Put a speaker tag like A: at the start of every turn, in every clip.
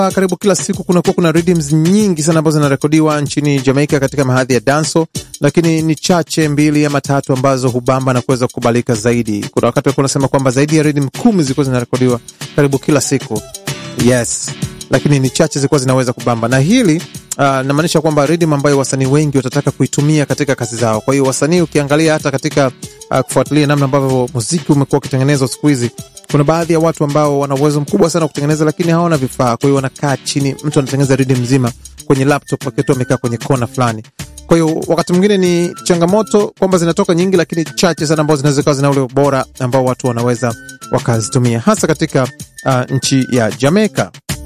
A: karibu kila siku kunakuwa kuna rhythms nyingi sana ambazo zinarekodiwa nchini Jamaica katika mahadhi ya danso, lakini ni chache mbili ama tatu ambazo hubamba na kuweza kukubalika zaidi. Kuna wakati walikuwa unasema kwamba zaidi ya rhythm kumi zilikuwa zinarekodiwa karibu kila siku, yes, lakini ni chache zilikuwa zinaweza kubamba, na hili uh, namaanisha kwamba rhythm ambayo wasanii wengi watataka kuitumia katika kazi zao. Kwa hiyo wasanii, ukiangalia hata katika uh, kufuatilia namna ambavyo muziki umekuwa ukitengenezwa siku hizi kuna baadhi ya watu ambao wana uwezo mkubwa sana wa kutengeneza lakini hawana vifaa. Kwa hiyo wanakaa chini, mtu anatengeneza rhythm mzima kwenye laptop akiwa amekaa kwenye kona fulani. Kwa hiyo wakati mwingine ni changamoto kwamba zinatoka nyingi, lakini chache sana ambao zinaweza kuwa zina ule ubora ambao watu wanaweza wakazitumia, hasa katika uh, nchi ya Jamaica.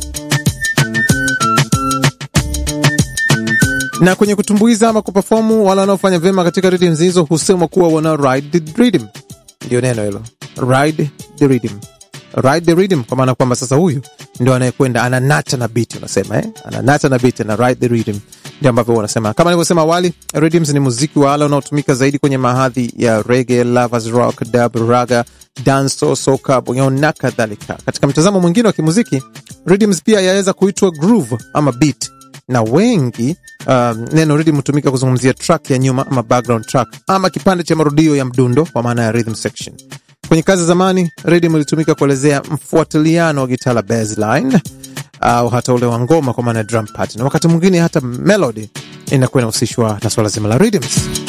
A: Na kwenye kutumbuiza ama kuperformu, wale wanaofanya vyema katika rhythm hizo husema kuwa wana ride the rhythm. Ndio neno hilo ride the rhythm, ride the rhythm, kwa maana kwamba sasa huyu ndio anayekwenda ananata na beat, unasema eh, ananata na beat na ride the rhythm, ndio ambavyo wanasema. Kama nilivyosema awali, rhythms ni muziki wa ala unaotumika zaidi kwenye mahadhi ya reggae, lovers rock, dub, raga, dancehall, soca, bongo na kadhalika. Katika mtazamo mwingine wa kimuziki, rhythms pia yaweza kuitwa groove ama beat na wengi um, neno rhythm hutumika kuzungumzia track ya nyuma ama background track ama kipande cha marudio ya mdundo kwa maana ya rhythm section. Kwenye kazi za zamani rhythm ilitumika kuelezea mfuatiliano wa gitaa la bassline au hata ule wa ngoma kwa maana ya drum pattern, na wakati mwingine hata melody inakuwa inahusishwa na swala zima la rhythms.